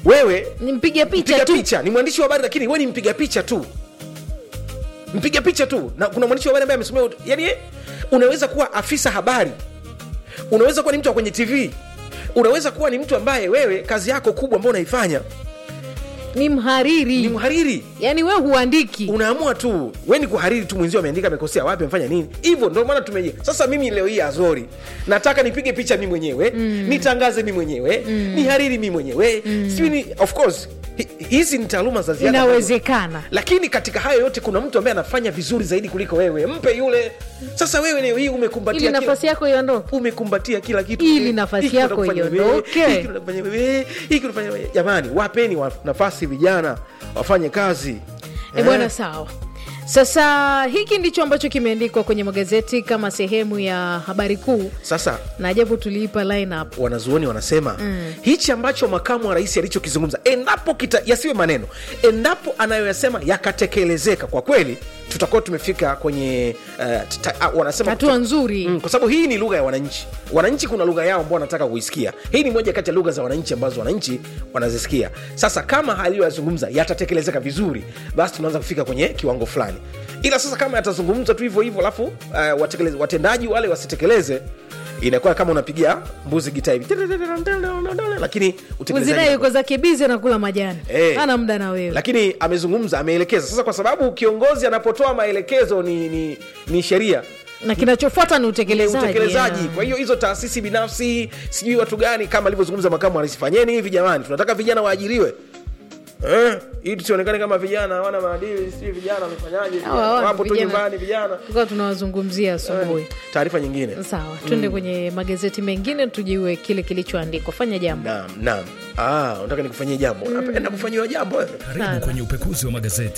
wewe ni mpiga picha mpiga tu picha ni mwandishi wa habari lakini wewe ni mpiga picha tu mpiga picha tu na kuna mwandishi wa habari ambaye amesomea ut- yani eh, unaweza kuwa afisa habari unaweza kuwa ni mtu wa kwenye tv unaweza kuwa ni mtu ambaye wewe kazi yako kubwa ambayo unaifanya ni mhariri ni mhariri yaani we huandiki unaamua tu we ni kuhariri tu mwenzio ameandika amekosea wapi amefanya nini hivyo ndio maana tumeje sasa mimi leo hii azori nataka nipige picha mi mwenyewe mm. nitangaze mi mwenyewe mm. nihariri mi mwenyewe mm. sijui ni of course hi- hizi ni taaluma za ziada inawezekana lakini katika hayo yote kuna mtu ambaye anafanya vizuri zaidi kuliko wewe mpe yule sasa wewe leo hii umekumbatia ili kila- nafasi yako iondoke umekumbatia kila kitu Ili Eh, nafasi hiki yako unafanya wewe, iondoke. hiki unafanya wewe, hiki unafanya wewe. jamani wapeni wa, nafasi vijana wafanye kazi e bwana sawa sasa hiki ndicho ambacho kimeandikwa kwenye magazeti kama sehemu ya habari kuu sasa na japo tuliipa lineup wanazuoni wanasema mm. hichi ambacho makamu wa rais alichokizungumza endapo kita, yasiwe maneno endapo anayoyasema yakatekelezeka kwa kweli tutakuwa tumefika kwenye uh, ta, uh, wanasema hatua nzuri Mm, kwa sababu hii ni lugha ya wananchi wananchi kuna lugha yao ambao wanataka kuisikia hii ni moja kati ya lugha za wananchi ambazo wananchi wanazisikia sasa kama aliyoyazungumza yatatekelezeka vizuri basi tunaanza kufika kwenye kiwango fulani ila sasa kama yatazungumza tu hivyo hivyo alafu uh, watekeleze- watendaji wale wasitekeleze inakuwa kama unapigia mbuzi gita hivi lakini utekelezaji uzinaye yuko zake bizi anakula majani Eh. ana muda na wewe lakini amezungumza ameelekeza sasa kwa sababu kiongozi anapotoa maelekezo ni, ni, ni sheria na kinachofuata ni ni utekelezaji utekelezaji yeah. kwa hiyo hizo taasisi binafsi sijui watu gani kama alivyozungumza makamu wa rais fanyeni hivi jamani tunataka vijana waajiriwe eh, ili tusionekane kama vijana hawana maadili sijui vijana wamefanyaje Hawa hawana wapo tu vijana. nyumbani vijana tukawa tunawazungumzia asubuhi taarifa nyingine sawa twende kwenye magazeti mengine tujiue kile kilichoandikwa fanya jambo naam naam ah, unataka nikufanyie jambo napenda kufanyiwa jambo wewe. Karibu kwenye upekuzi wa magazeti.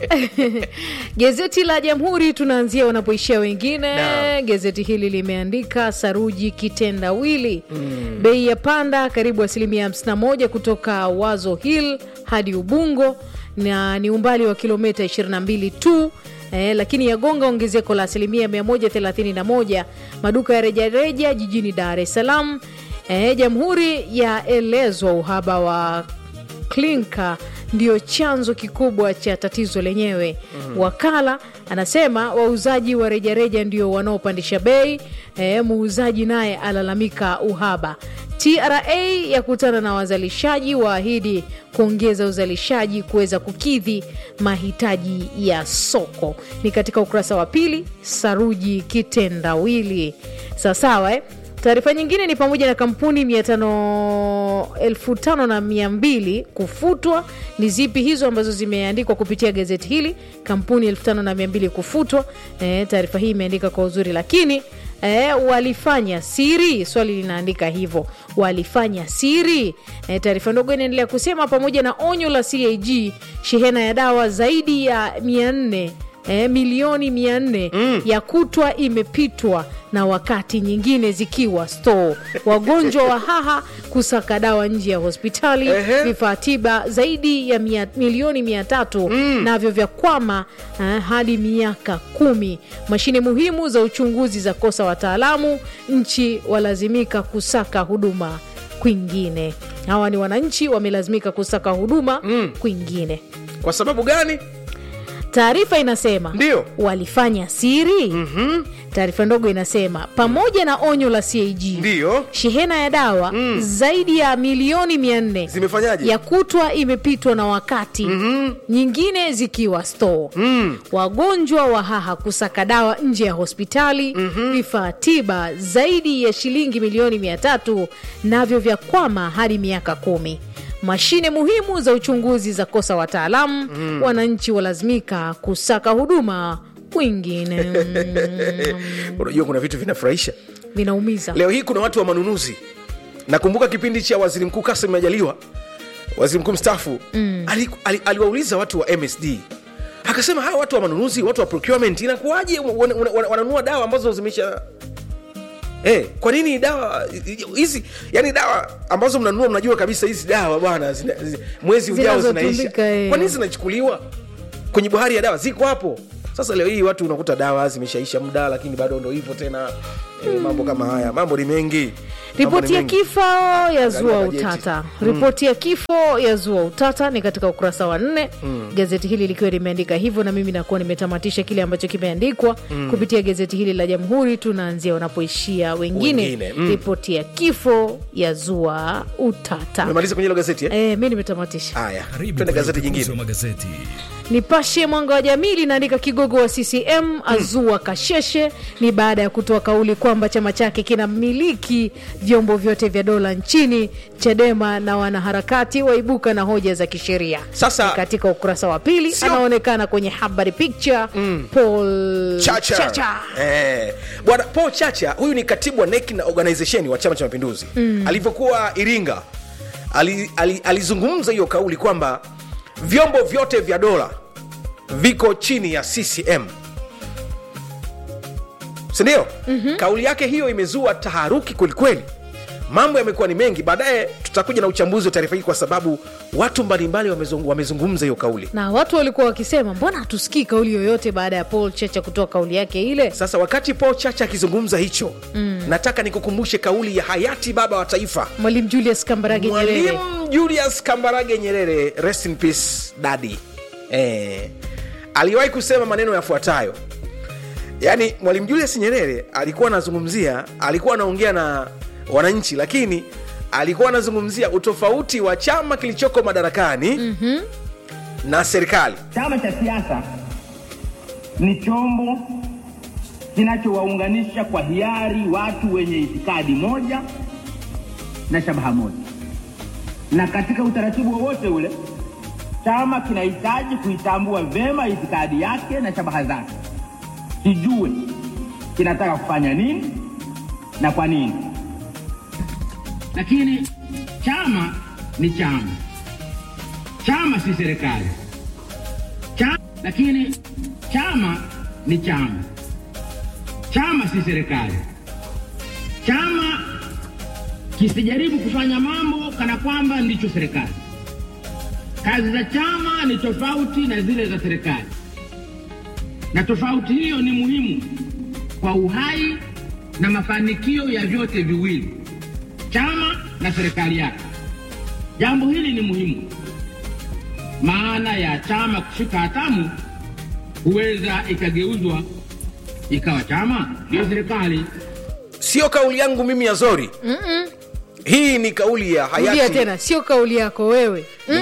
Gazeti la Jamhuri tunaanzia wanapoishia wengine. Naam. Gazeti hili limeandika saruji kitendawili, mm. bei ya panda karibu asilimia 51 kutoka Wazo Hill hadi Ubungo na ni umbali wa kilomita 22 tu. Eh, lakini yagonga ongezeko la asilimia 131 maduka ya rejareja jijini Dar es Salaam. Eh, Jamhuri yaelezwa uhaba wa klinka ndio chanzo kikubwa cha tatizo lenyewe. Wakala anasema wauzaji wa rejareja ndio wanaopandisha bei. E, muuzaji naye alalamika uhaba. TRA yakutana na wazalishaji waahidi kuongeza uzalishaji kuweza kukidhi mahitaji ya soko. Ni katika ukurasa wa pili, saruji kitendawili. Sawasawa eh? Taarifa nyingine ni pamoja na kampuni mia tano elfu tano na mia mbili kufutwa. Ni zipi hizo ambazo zimeandikwa kupitia gazeti hili? Kampuni elfu tano na mia mbili kufutwa. E, taarifa hii imeandika kwa uzuri, lakini e, walifanya siri, swali linaandika hivyo, walifanya siri. E, taarifa ndogo inaendelea kusema pamoja na onyo la CAG, shehena ya dawa zaidi ya mia nne E, milioni mia nne ya kutwa imepitwa na wakati nyingine zikiwa store. Wagonjwa wa haha kusaka dawa nje ya hospitali. Ehe. Vifaa tiba zaidi ya mia, milioni mia tatu navyo vya kwama eh, hadi miaka kumi. Mashine muhimu za uchunguzi za kosa wataalamu, nchi walazimika kusaka huduma kwingine. Hawa ni wananchi wamelazimika kusaka huduma kwingine. kwa sababu gani Taarifa inasema Ndio. walifanya siri. mm-hmm. Taarifa ndogo inasema pamoja na onyo la CAG ndiyo shehena ya dawa zaidi ya milioni mia nne zimefanyaje ya kutwa imepitwa na wakati mm-hmm. nyingine zikiwa store mm. wagonjwa wa haha kusaka dawa nje ya hospitali vifaa tiba zaidi ya shilingi milioni mia tatu navyo vya kwama hadi miaka kumi mashine muhimu za uchunguzi za kosa wataalamu wananchi walazimika kusaka huduma kwingine Mm, unajua kuna vitu vinafurahisha vinaumiza leo hii kuna watu wa manunuzi nakumbuka kipindi cha waziri mkuu kasim majaliwa waziri mkuu mstaafu mm. ali, ali, aliwauliza watu wa msd akasema hawa watu wa manunuzi watu wa procurement inakuwaje wana- wana- wana- wananunua dawa ambazo zimeisha Eh, kwa nini dawa hizi yani dawa ambazo mnanunua mnajua kabisa hizi dawa bwana zina- zi- mwezi ujao zinaisha Zinazotumika, eh. kwa nini zinachukuliwa kwenye bohari ya dawa ziko hapo sasa leo hii watu unakuta dawa zimeshaisha muda lakini bado ndo hivyo tena e, mambo kama haya mambo ni mengi Mambo Ripoti ni ya mengi. kifo ya zua bajeti. utata. Ripoti ya kifo ya zua utata ni katika ukurasa wa nne. Gazeti hili likiwa limeandika hivyo, na mimi nakuwa nimetamatisha kile ambacho kimeandikwa kupitia gazeti hili la Jamhuri. Tunaanzia wanapoishia wengine. Wengine, mm. Ripoti ya kifo ya zua utata. umemaliza kwenye hilo gazeti eh? E, mi nimetamatisha. haya Karibu twende kwenye gazeti upekuzi jingine wa magazeti. Nipashe Mwanga wa Jamii linaandika kigogo wa CCM azua kasheshe. Ni baada ya kutoa kauli kwamba chama chake kinamiliki vyombo vyote vya dola nchini. Chadema na wanaharakati waibuka na hoja za kisheria. Sasa- Ni katika ukurasa wa pili Sio- anaonekana kwenye habari picture Paul Chacha. Chacha. Eh, bwana Paul Chacha huyu ni katibu wa NEC na organization wa Chama cha Mapinduzi mm. alivyokuwa Iringa ali, ali, alizungumza hiyo kauli kwamba vyombo vyote vya dola viko chini ya CCM sindio? mm-hmm. kauli yake hiyo imezua taharuki kwelikweli mambo yamekuwa ni mengi baadaye tutakuja na uchambuzi wa taarifa hii kwa sababu watu mbalimbali wamezung- wamezungumza hiyo kauli Na watu walikuwa wakisema mbona hatusikii kauli yoyote baada ya Paul Chacha kutoa kauli yake ile. sasa wakati paul chacha akizungumza hicho mm. nataka nikukumbushe kauli ya hayati baba wa taifa Mwalimu Julius Kambarage Nyerere mwalimu julius kambarage nyerere rest in peace dadi eh, aliwahi kusema maneno yafuatayo yaani mwalimu julius nyerere alikuwa anazungumzia alikuwa anaongea na wananchi lakini alikuwa anazungumzia utofauti wa chama kilichoko madarakani mm-hmm. na serikali Chama cha siasa ni chombo kinachowaunganisha kwa hiari watu wenye itikadi moja na shabaha moja, na katika utaratibu wowote ule chama kinahitaji kuitambua vema itikadi yake na shabaha zake, kijue kinataka kufanya nini na kwa nini. Lakini chama ni chama, chama si serikali chama, lakini chama ni chama, chama si serikali. Chama kisijaribu kufanya mambo kana kwamba ndicho serikali. Kazi za chama ni tofauti na zile za serikali, na tofauti hiyo ni muhimu kwa uhai na mafanikio ya vyote viwili, chama na serikali yake. Jambo hili ni muhimu maana ya chama kushika hatamu huweza ikageuzwa ikawa chama ndiyo serikali. sio kauli yangu mimi ya zori Mm-mm. hii ni kauli ya rudia hayati tena sio kauli yako wewe Mm-mm.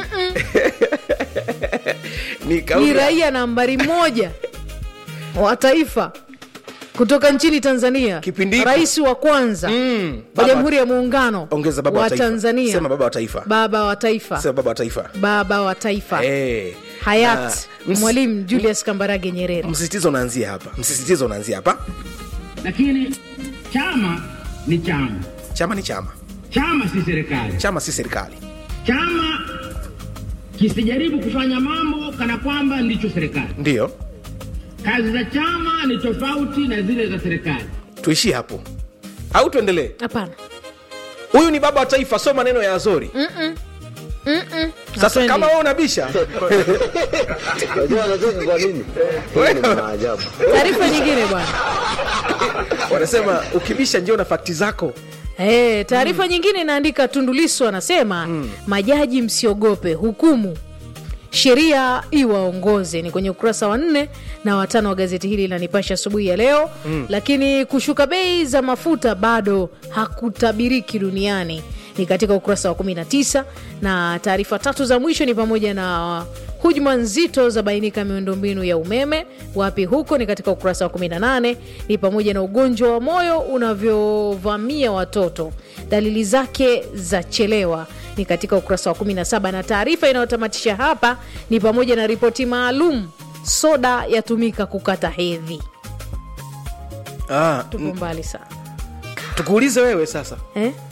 ni kauli ni ya- raia nambari moja wa taifa kutoka nchini tanzania Kipindi hiko. rais wa kwanza Mm, wa baba- jamhuri ya muungano ongeza baba wa wa taifa. tanzania Sema baba wa taifa. baba wa taifa sema baba wa taifa baba wa taifa Eh, hayat na ms- mwalimu julius kambarage nyerere msisitizo unaanzia hapa msisitizo unaanzia hapa Lakini chama ni chama, chama ni chama chama si serikali. chama si serikali Chama kisijaribu kufanya mambo kana kwamba ndicho serikali. ndiyo Kazi za chama ni tofauti na zile za serikali. tuishie hapo au tuendelee hapana huyu ni baba wa taifa sio maneno ya azori sasa Hatuendi. kama wewe unabisha Unajua anacheka kwa nini? Hii ni maajabu. taarifa nyingine bwana wanasema ukibisha njio na fakti zako Hey, taarifa nyingine inaandika Tundulisu anasema majaji msiogope hukumu sheria iwaongoze ni kwenye ukurasa wa nne na watano wa gazeti hili la Nipashe asubuhi ya leo mm. Lakini kushuka bei za mafuta bado hakutabiriki duniani ni katika ukurasa wa 19 na taarifa tatu za mwisho ni pamoja na hujuma nzito za bainika miundombinu ya umeme wapi huko ni katika ukurasa wa 18 ni pamoja na ugonjwa wa moyo unavyovamia watoto dalili zake za chelewa ni katika ukurasa wa 17 na taarifa inayotamatisha hapa ni pamoja na ripoti maalum soda yatumika kukata hedhi ah, tupo mbali sana tukuulize wewe sasa eh?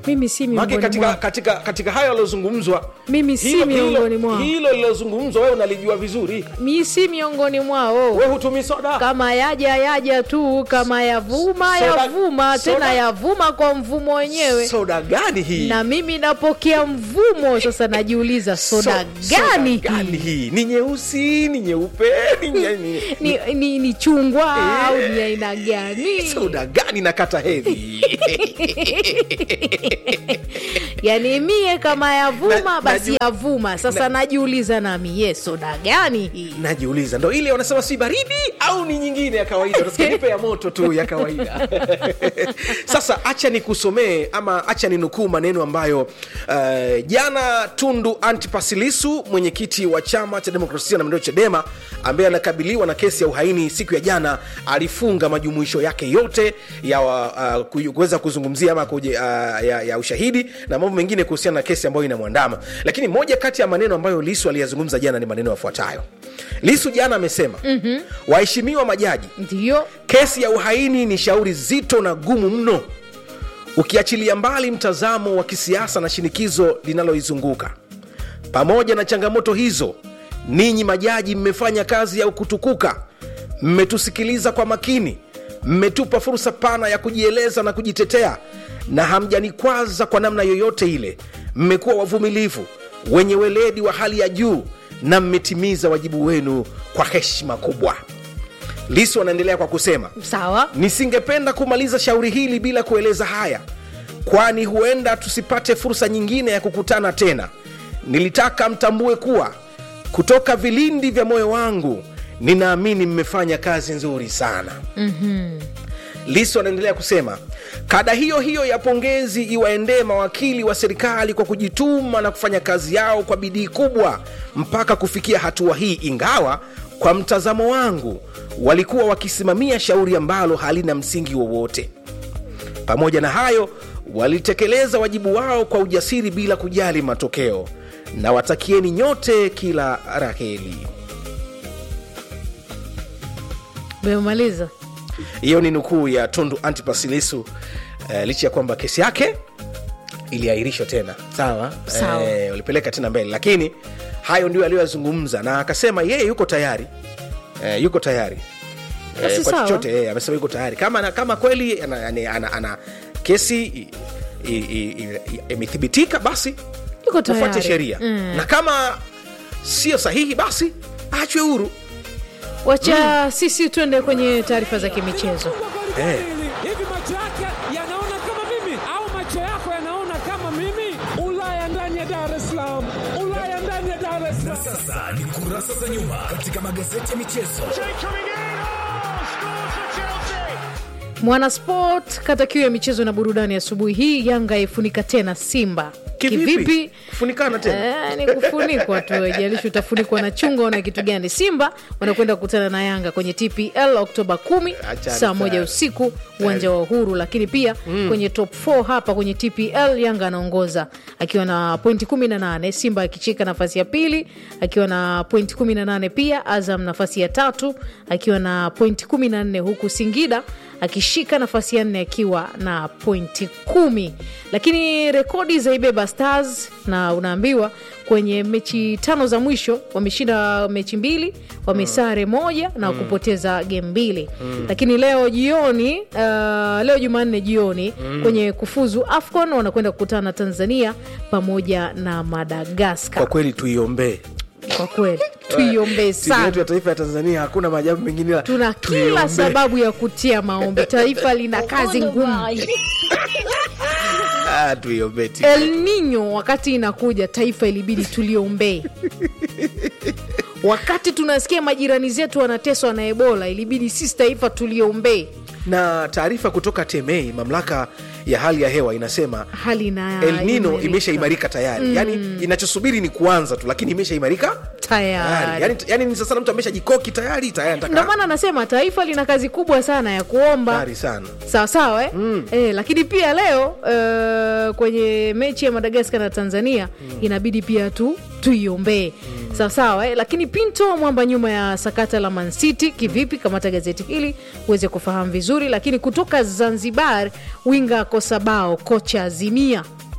mimi si Maana miongoni katika, mwao katika, katika hayo yaliyozungumzwa Mimi si hilo- miongoni hilo- mwao. hilo lilozungumzwa wewe unalijua vizuri mi si miongoni mwao we hutumii soda kama yaja yaja tu kama yavuma Soda- yavuma tena soda- yavuma kwa mvumo wenyewe soda gani hii na mimi napokea mvumo sasa najiuliza soda So- gani soda gani hii hii ni nyeusi ni nyeupe ni, nye- ni, ni, ni, ni chungwa Eh. au ni aina gani soda gani na kata hedhi yani mie kama yavuma Na- basi naju- yavuma sasa najiuliza nami ye soda gani hii najiuliza ndo ile wanasema si baridi au ni nyingine ya kawaida Unasikia nipe ya moto tu ya kawaida sasa acha nikusomee ama acha ninukuu maneno ambayo uh, jana tundu antipasilisu mwenyekiti wa chama cha demokrasia na maendeleo chadema ambaye anakabiliwa na kesi ya uhaini siku ya jana alifunga majumuisho yake yote ya uh, ku- kuweza kuzungumzia ama kuje, uh, ya, ya ushahidi na mambo mengine kuhusiana na kesi ambayo inamwandama lakini moja kati ya maneno ambayo lisu aliyazungumza jana ni maneno yafuatayo lisu jana amesema mm-hmm. waheshimiwa majaji ndiyo kesi ya uhaini ni shauri zito na gumu mno ukiachilia mbali mtazamo wa kisiasa na shinikizo linaloizunguka pamoja na changamoto hizo ninyi majaji mmefanya kazi ya kutukuka mmetusikiliza kwa makini mmetupa fursa pana ya kujieleza na kujitetea na hamjanikwaza kwa namna yoyote ile mmekuwa wavumilivu wenye weledi wa hali ya juu na mmetimiza wajibu wenu kwa heshima kubwa lisu anaendelea kwa kusema sawa nisingependa kumaliza shauri hili bila kueleza haya kwani huenda tusipate fursa nyingine ya kukutana tena nilitaka mtambue kuwa kutoka vilindi vya moyo wangu ninaamini mmefanya kazi nzuri sana mm-hmm. lisu anaendelea kusema kada hiyo hiyo ya pongezi iwaendee mawakili wa serikali kwa kujituma na kufanya kazi yao kwa bidii kubwa mpaka kufikia hatua hii ingawa kwa mtazamo wangu walikuwa wakisimamia shauri ambalo halina msingi wowote pamoja na hayo walitekeleza wajibu wao kwa ujasiri bila kujali matokeo na watakieni nyote kila raheli memaliza hiyo ni nukuu ya tundu antipasilisu uh, licha ya kwamba kesi yake iliahirishwa tena sawa Sawa. Eh, walipeleka tena mbele lakini hayo ndio aliyoyazungumza na akasema yeye yuko tayari eh, yuko tayari Basi eh, kwa sawa. chochote eh, amesema yuko tayari kama, kama kweli ana, ana, ana, ana kesi i- i- i- i- imethibitika basi yuko tufuate tayari sheria Mm. na kama sio sahihi basi achwe huru wacha sisi tuende kwenye taarifa za kimichezo Eh. hivi macho yake yanaona kama mimi au macho yako yanaona kama mimi ulaya ndani ya dar es salaam ulaya ndani ya dar es salaam Sasa ni kurasa za nyuma katika magazeti ya michezo. mwanasport kata kiu ya michezo na burudani asubuhi hii yanga ifunika tena simba kivipi kufunikana tena Eh, ni kufunikwa tu jalishi utafunikwa na chunga au na kitu gani simba wanakwenda kukutana na yanga kwenye tpl oktoba 10 Achana saa moja sana. usiku uwanja wa uhuru lakini pia mm. kwenye top 4 hapa kwenye tpl yanga anaongoza akiwa na pointi 18 simba akichika nafasi ya pili akiwa na pointi 18 pia azam nafasi ya tatu akiwa na pointi 14 huku singida akishika nafasi ya nne akiwa na pointi kumi lakini rekodi za ibeba stars na unaambiwa kwenye mechi tano za mwisho wameshinda mechi mbili wamesare moja na kupoteza game mbili lakini leo jioni uh, leo jumanne jioni kwenye kufuzu afcon wanakwenda kukutana na tanzania pamoja na madagaskar kwa kweli tuiombee kwa kweli tuiombee timu yetu sana ya taifa ya tanzania hakuna maajabu mengine ila tuna kila tuiombee. sababu ya kutia maombi taifa lina kazi ngumu Ah, tuiombee timu. el nino wakati inakuja taifa ilibidi tuliombee wakati tunasikia majirani zetu wanateswa na ebola ilibidi sisi taifa tuliombee na taarifa kutoka temei mamlaka ya hali ya hewa inasema hali na el nino imarika. imeshaimarika tayari mm. yani inachosubiri ni kuanza tu lakini imeshaimarika tayari yani, yani ni sasa mtu ameshajikoki tayari tayari ndio anataka maana anasema taifa lina kazi kubwa sana ya kuomba tayari sana sawa sawa eh? Mm. Eh, lakini pia leo uh, kwenye mechi ya madagaskar na tanzania mm. inabidi pia tu tuiombee mm. sawa sawa eh? lakini pinto mwamba nyuma ya sakata la mancity kivipi kamata gazeti hili uweze kufahamu vizuri lakini kutoka zanzibar winga kosa bao kocha azimia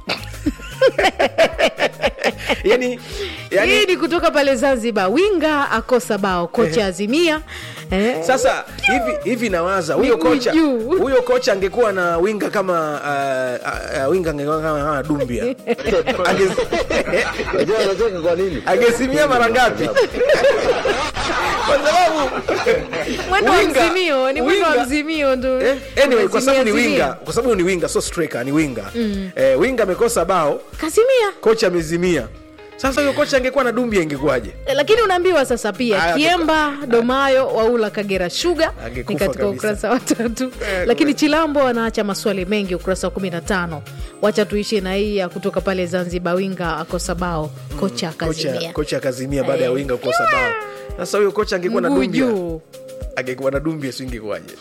yani, yani hii ni kutoka pale zanzibar winga akosa bao kocha azimia eh, sasa hivi hivi nawaza huyo Miguu kocha juu. huyo kocha angekuwa na winga kama uh, uh, winga angekuwa kama, kama dumbia Ange- Unajua anacheka kwa nini? angesimia mara ngapi kwa sababu mwendo wa winga- mzimio ni mwendo wa winga- mzimio ndo Eh, anyway, kwa sababu ni Azimia, winga Azimia. kwa sababu ni winga so striker ni winga eh, winga amekosa bao kasimia kocha amezimia sasa huyo kocha angekuwa na dumbia ingekuwaje Eh, lakini unaambiwa sasa pia Aya, kiemba domayo waula kagera shuga Angekufa ni katika kabisa. ukurasa wa tatu lakini chilambo anaacha maswali mengi ukurasa wa 15 wacha tuishi na hii ya kutoka pale zanzibar winga akosa bao kocha kocha akazimia kocha akazimia baada ya Eh. winga kukosa bao sasa huyo kocha angekuwa na mguu dumbia juu angekuwa na dumbia singekuwaje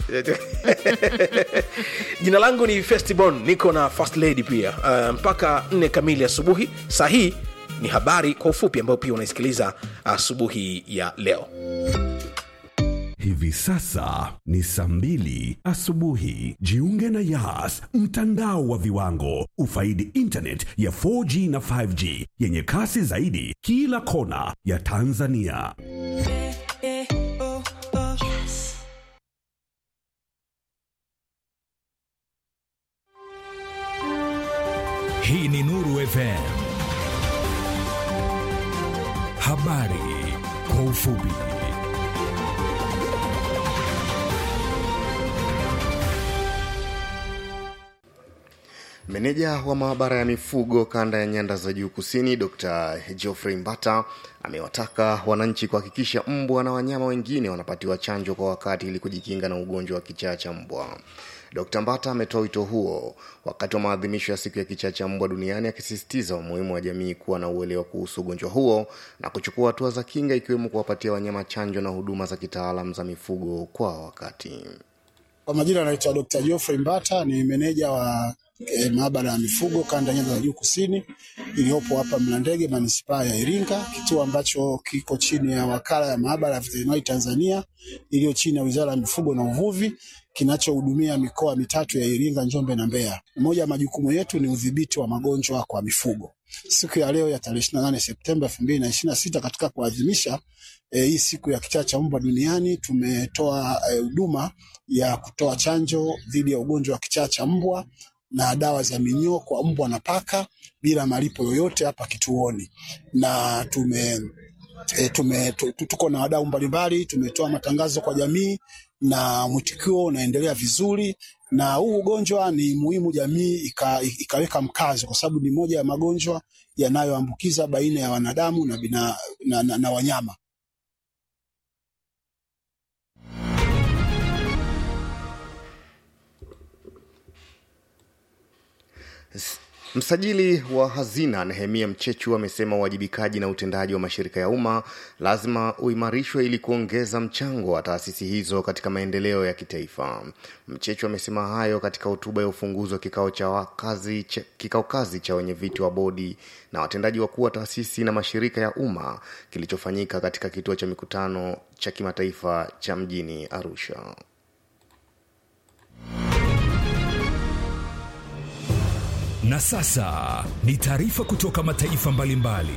jina langu ni festibon niko na first lady pia uh, mpaka nne kamili asubuhi saa hii ni habari kwa ufupi ambayo pia unaisikiliza asubuhi ya leo Hivi sasa ni saa mbili asubuhi. Jiunge na Yas, mtandao wa viwango. Ufaidi internet ya 4G na 5G yenye kasi zaidi kila kona ya Tanzania. Hii ni Nuru FM. Habari kwa ufupi. Meneja wa maabara ya mifugo kanda ya nyanda za juu kusini Dr. Geoffrey Mbata amewataka wananchi kuhakikisha mbwa na wanyama wengine wanapatiwa chanjo kwa wakati ili kujikinga na ugonjwa wa kichaa cha mbwa. Dr. Mbata ametoa wito huo wakati wa maadhimisho ya siku ya kichaa cha mbwa duniani akisisitiza umuhimu wa jamii kuwa na uelewa kuhusu ugonjwa huo na kuchukua hatua za kinga ikiwemo kuwapatia wanyama chanjo na huduma za kitaalam za mifugo kwa wakati. Kwa majina anaitwa Dr. Geoffrey Mbata, ni meneja wa e, maabara ya mifugo kanda ya nyanda za juu kusini iliyopo hapa Mlandege, manispaa ya Iringa, kituo ambacho kiko chini ya wakala ya maabara ya veterinari Tanzania iliyo chini ya wizara ya mifugo na uvuvi kinachohudumia mikoa mitatu ya Iringa, Njombe na Mbeya. Moja ya majukumu yetu ni udhibiti wa magonjwa kwa mifugo. Siku ya leo ya tarehe 28 Septemba 2026 katika kuadhimisha eh, hii siku ya kichaa cha mbwa duniani tumetoa eh, huduma ya kutoa chanjo dhidi ya ugonjwa wa kichaa cha mbwa na dawa za minyoo kwa mbwa na paka bila malipo yoyote hapa kituoni, na tume e, tume, tu, tu- tuko na wadau mbalimbali, tumetoa matangazo kwa jamii na mwitikio unaendelea vizuri, na huu ugonjwa ni muhimu jamii ika, ikaweka mkazo, kwa sababu ni moja ya magonjwa yanayoambukiza baina ya wanadamu na, bina, na, na, na wanyama. Msajili wa hazina Nehemia Mchechu amesema uwajibikaji na utendaji wa mashirika ya umma lazima uimarishwe ili kuongeza mchango wa taasisi hizo katika maendeleo ya kitaifa. Mchechu amesema hayo katika hotuba ya ufunguzi wa kikao cha wakazi, cha, kikao kazi cha wenyeviti wa bodi na watendaji wakuu wa taasisi na mashirika ya umma kilichofanyika katika kituo cha mikutano cha kimataifa cha mjini Arusha. Na sasa ni taarifa kutoka mataifa mbalimbali.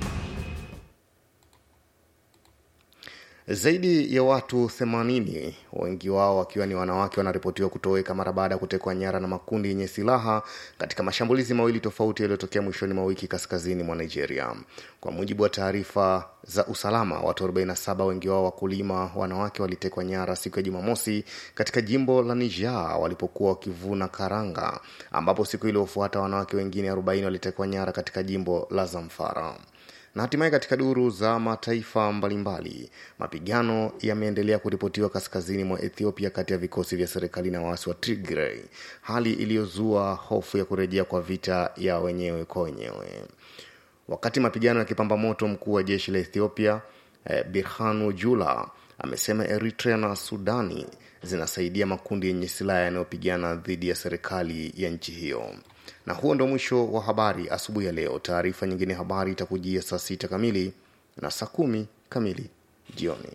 Zaidi ya watu 80 wengi wao wakiwa ni wanawake wanaripotiwa kutoweka mara baada ya kutekwa nyara na makundi yenye silaha katika mashambulizi mawili tofauti yaliyotokea mwishoni mwa wiki kaskazini mwa Nigeria. Kwa mujibu wa taarifa za usalama, watu 47 wengi wao wakulima wanawake walitekwa nyara siku ya Jumamosi katika jimbo la Niger walipokuwa wakivuna karanga, ambapo siku iliyofuata wanawake wengine 40 walitekwa nyara katika jimbo la Zamfara na hatimaye katika duru za mataifa mbalimbali mapigano yameendelea kuripotiwa kaskazini mwa ethiopia kati ya vikosi vya serikali na waasi wa tigray hali iliyozua hofu ya kurejea kwa vita ya wenyewe kwa wenyewe wakati mapigano yakipamba moto mkuu wa jeshi la ethiopia eh, birhanu jula amesema eritrea na sudani zinasaidia makundi yenye silaha yanayopigana dhidi ya serikali ya nchi hiyo na huo ndo mwisho wa habari asubuhi ya leo taarifa nyingine habari itakujia saa sita kamili na saa kumi kamili jioni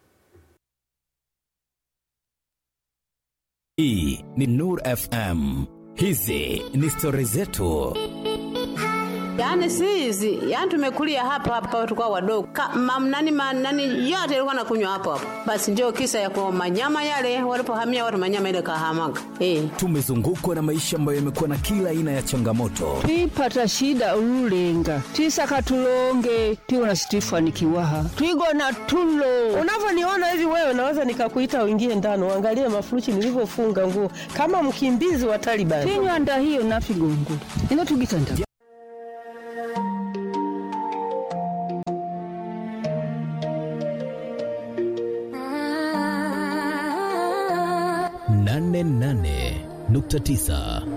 hii ni nur fm hizi ni stori zetu Yaani si hizi, yaani tumekulia hapa hapa tulikuwa wadogo. Ka, mam, nani, ma, nani yote ilikuwa nakunywa hapo hapo. Basi ndio kisa ya kwa manyama yale walipohamia watu manyama ile kahamaga. Eh. tumezungukwa na maisha ambayo yamekuwa na kila aina ya changamoto twipata shida ululenga twisaka tulonge tiwona situifanikiwaha twigona tulo unavyoniona hivi wewe naweza nikakuita uingie ndani uangalie mafuruchi nilivyofunga nguo kama mkimbizi wa Taliban. tinywanda hiyo nafigongo inotugitanda nane nane nukta tisa